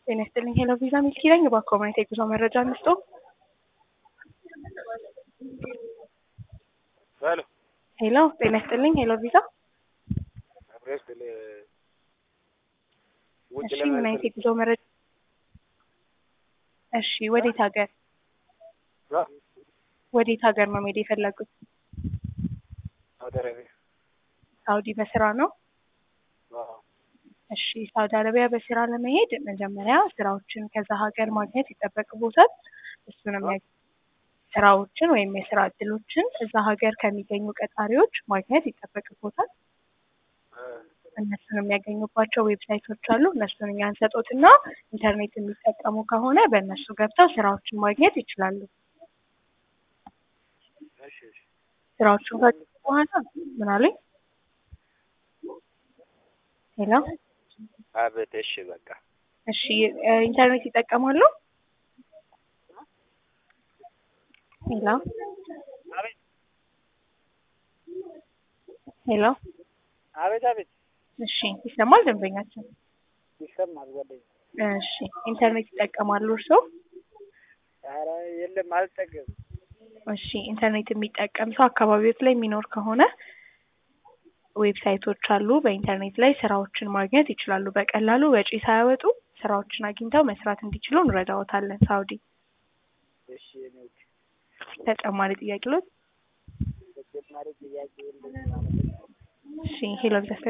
ጤና ይስጥልኝ ሄሎ ቪዛ ሚልኪ ነኝ። እባክዎ ማየት የጉዞ መረጃ እንስጦ። ሄሎ ሄሎ ጤና ይስጥልኝ ሄሎ ቪዛ። አብሬስ ለ ውጭ እሺ ምን አይነት የጉዞ መረጃ? እሺ ወዴት ሀገር ወዴት ሀገር ነው መሄድ የፈለጉት? ሳውዲ አረቢያ። ሳውዲ በስራ ነው? አዎ። እሺ ሳውዲ አረቢያ በስራ ለመሄድ መጀመሪያ ስራዎችን ከዛ ሀገር ማግኘት ይጠበቅቦታል። እሱንም ያ- ስራዎችን ወይም የስራ እድሎችን እዛ ሀገር ከሚገኙ ቀጣሪዎች ማግኘት ይጠበቅቦታል። እነሱን የሚያገኙባቸው ዌብሳይቶች አሉ። እነሱን እኛ እንሰጦትና ኢንተርኔት የሚጠቀሙ ከሆነ በእነሱ ገብተው ስራዎችን ማግኘት ይችላሉ። እሺ እሺ። ስራዎቹን ካገኙ በኋላ ምን አሉኝ? ሄሎ አቤት። እሺ በቃ እሺ እ ኢንተርኔት ይጠቀማሉ? ሄሎ ሄሎ አቤት አቤት። እሺ ይሰማል ደንበኛችን? ይሰማል ጓደኛ። እሺ ኢንተርኔት ይጠቀማሉ እርስዎ? ኧረ የለም አልጠቀምም። እሺ ኢንተርኔት የሚጠቀም ሰው አካባቢዎት ላይ የሚኖር ከሆነ ዌብሳይቶች አሉ። በኢንተርኔት ላይ ስራዎችን ማግኘት ይችላሉ። በቀላሉ ወጪ ሳያወጡ ስራዎችን አግኝተው መስራት እንዲችሉ እንረዳዎታለን። ሳውዲ እሺ የኔ ውድ ተጨማሪ ጥያቄ ሎት? ተጨማሪ ጥያቄ የለም ማለት ነው። እሺ ሄሎ ቪዛ